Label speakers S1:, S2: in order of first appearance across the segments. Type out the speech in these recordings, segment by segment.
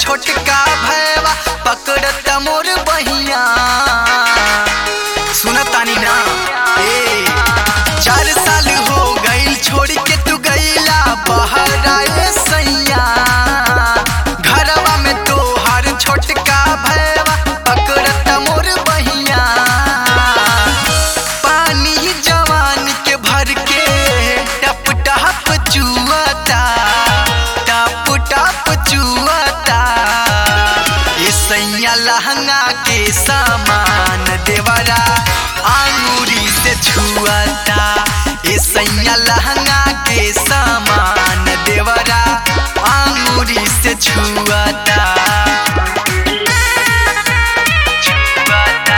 S1: छोटका भैवा पकड़त मोर बहिया सुनतानी ना ए चार साल हो गईल छोड़ के तू गईला बाहर आए सैया घरवा में तोहार छोटका भैवा पकड़त मोर बहिया पानी जवान के भर के टप टप चुआता टप टप चुआता ये सैया लहंगा के सामान देवरा आंगूरी से छुआता ये सैया लहंगा के सामान देवरा आंगूरी से छुआता छुआता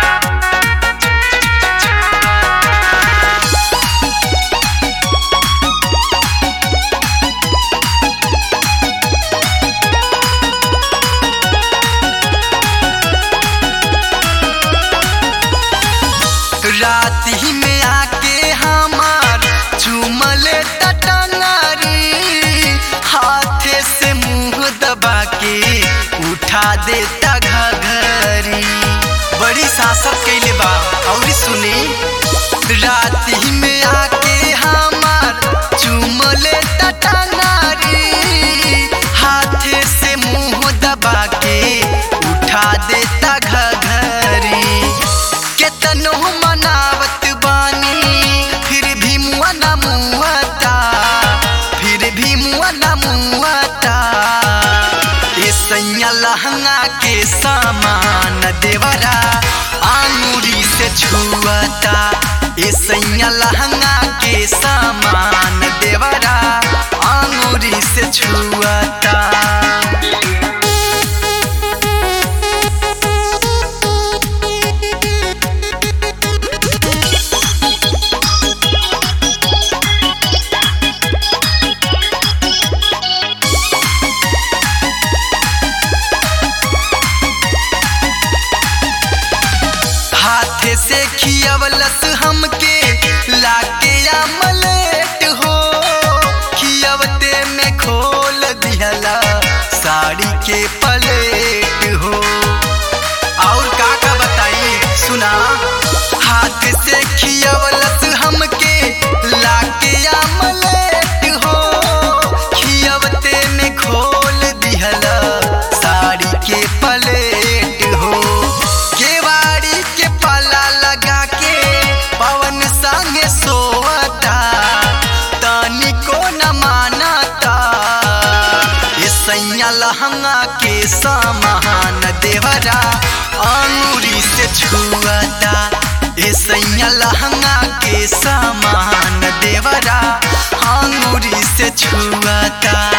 S1: रात ही में आके हमार चुमले टटंगारी हाथे से मुंह दबा के उठा देता घघरी बड़ी सासत कैले बा और सुनी रात ही में आके हमार चुमले टटंगारी हाथे से मुंह दबा के उठा देता घघरी केतनो मनावत बानी फिर भी मुआ न मुआता फिर भी मुआ न मुआता ये सैया लहंगा के सामान देवरा आंगूरी से छुआता ये सैया लहंगा के सामान देवरा आंगूरी से छुआता हाथे से खियवलस हमके लाके अमलेट हो खियवते में खोल दिहला साड़ी के पलेट हो और का का बताई सुना हाथ से खियवलस हमके लाके अमलेट हो खियवते में खोल दिहला साड़ी के पलेट हो केवाड़ी के पाला लगा के पवन संगे सोवता तानी को न मानता ये सैया लहंगा के सामान देवरा अंगूरी से छुआता ये सैया लहंगा के सामान देवरा अंगूरी से छुआता